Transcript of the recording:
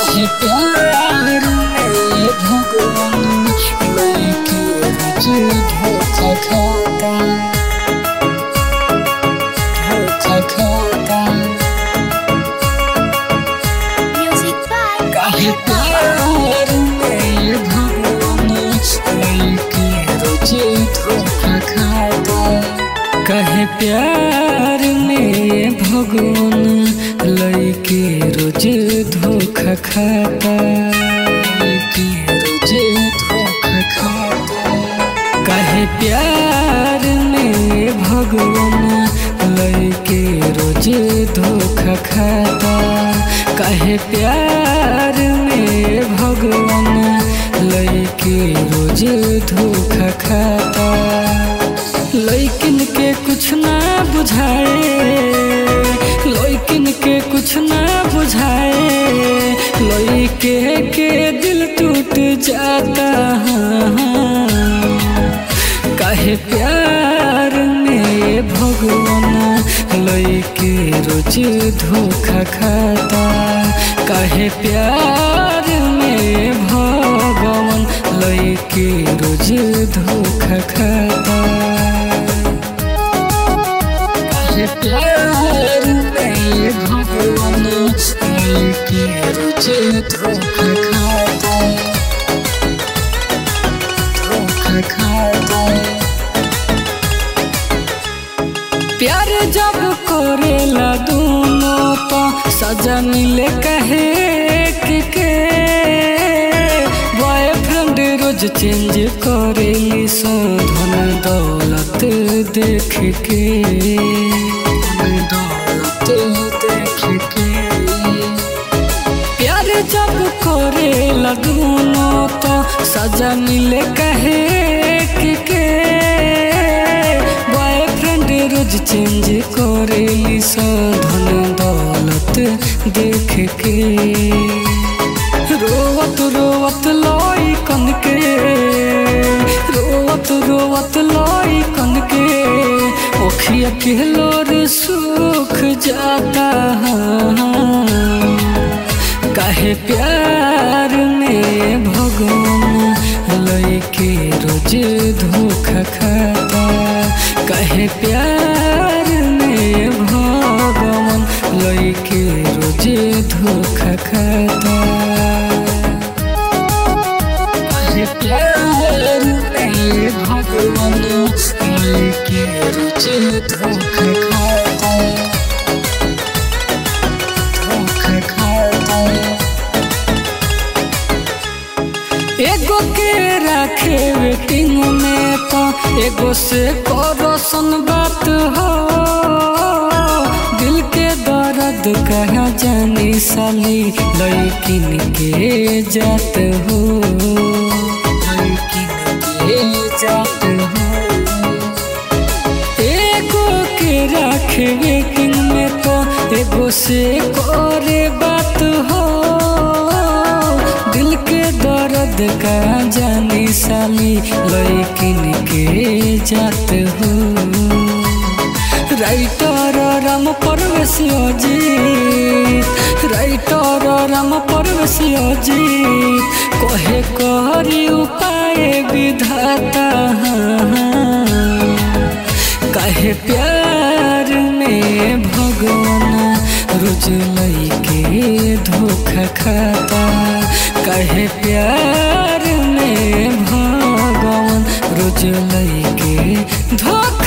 कहे प्यार में भगवान लेके मुझे धोखा खाता धोखा खाता Music by कहे प्यार में भगवान लेके मुझे धोखा खाता कहे प्यार में भगवान लैके रोज धोखा खाता लैके रोज धोखा खाता कहे प्यार में भगवान लैके रोज धोखा खाता कहे प्यार में भगवान लैके रोज धोखा खाता लैकिन के कुछ ना बुझाए लैकिन के कुछ ना बुझाए लैके के दिल टूट जाता कहे प्यार में भगवान लैके रोज धोखा खाता कहे प्यार में भगवान लैके रोज धोखा खाता कहे प्यार में भगवान लैके रोज धोखा खाता धोखा खाता प्यार जब करेला दोनों तो सजा मिले कहे के के बॉयफ्रेंड रोज चेंज करेली सो धन दौलत देख के धन दौलत देख के प्यार जब करेला दोनों तो सजा मिले कहे के के बॉयफ्रेंड रोज चेंज करेली सो धन दौलत देख के रोवत रोवत लाई कन के रोवत रोवत लाई कन के ओखिया के लोर सूख जाता काहे प्यार में भगवान लैके रोज धोखा खाता काहे प्यार में भगवान लैके रोज धोखा खाता काहे प्यार में भगवान लैके रोज धोखा खाता धोखा खाता एगो के रखे वेटिंग में तो एगो से करसन बात हो दिल के दर्द कहा जानी साली लैकिन के जात हो लैकिन के जात हो एगो के रखे वेटिंग में तो एगो से करे बात हो दिल के दर्द का जानी साली लैकिन के जात हो राइटर राम परवेश अजीत राइटर राम परवेश अजीत कहे करी उपाय विधाता कहे प्यार में भगवान रोज लैके धोखा खाता कहे प्यार में भगवान रोज लैके धोखा